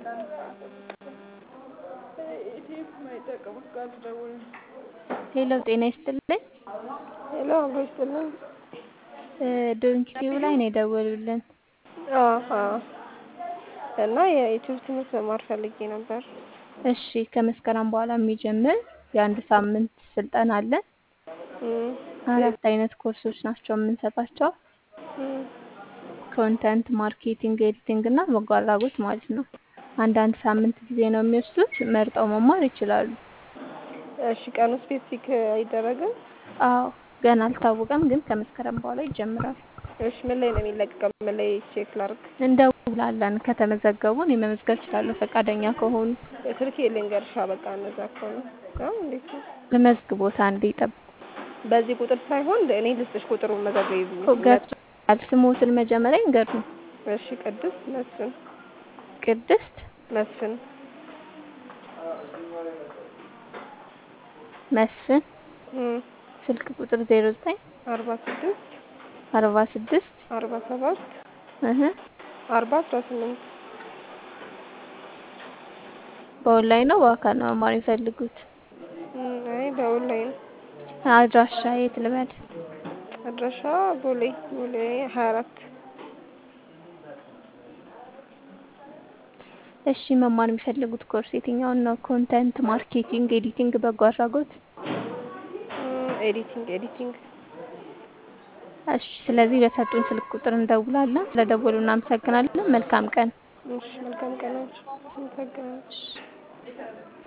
ሄሎ ጤና ይስጥልኝ። ሄሎ አብሮ ይስጥልን። ዶንኪቲዩ ላይ ነው የደወሉልን። አዎ እና የዩቲዩብ ትምህርት መማር ፈልጌ ነበር። እሺ ከመስከረም በኋላ የሚጀምር የአንድ ሳምንት ስልጠና አለን። እም፣ አራት አይነት ኮርሶች ናቸው የምንሰጣቸው። እም፣ ኮንተንት ማርኬቲንግ፣ ኤዲቲንግ እና በጎ አድራጎት ማለት ነው። አንዳንድ ሳምንት ጊዜ ነው የሚወስዱት። መርጠው መማር ይችላሉ። እሺ ቀኑ ስፔሲፊክ አይደረግም? አዎ ገና አልታወቀም፣ ግን ከመስከረም በኋላ ይጀምራል። እሺ ምን ላይ ነው የሚለቀቀው? ምን ላይ ቼክ ላድርግ? እንደውላለን። ከተመዘገቡ እኔ መመዝገብ እችላለሁ ፈቃደኛ ከሆኑ። ስልኬ ልንገርሻ በቃ እነዛ ከሆነ ነው እንዴት ነው? መዝግቦት አንዴ ይጠብቁ። በዚህ ቁጥር ሳይሆን እኔ ልስጥሽ ቁጥሩን መዘገብ ገብቶኛል። ስሞትን መጀመሪያ ይንገሩኝ። እሺ ቅድስት መስፍን ቅድስት መስፍን መስፍን እም፣ ስልክ ቁጥር ዜሮ ዘጠኝ አርባ ስድስት አርባ ስድስት አርባ ሰባት እህ አርባ አስራ ስምንት በኦንላይን ነው በአካል ነው መማር የሚፈልጉት? እም፣ አይ በኦንላይን አድራሻ የት ልበል? አድራሻ ቦሌ ቦሌ ሀያ አራት እሺ መማር የሚፈልጉት ኮርስ የትኛውን ነው? ኮንተንት ማርኬቲንግ፣ ኤዲቲንግ፣ በጎ አድራጎት? እም፣ ኤዲቲንግ ኤዲቲንግ እሺ ስለዚህ በሰጡን ስልክ ቁጥር እንደውላለን። ስለደወሉ እናመሰግናለን። መልካም ቀን። እሺ መልካም ቀናችሁ። አመሰግናለሁ።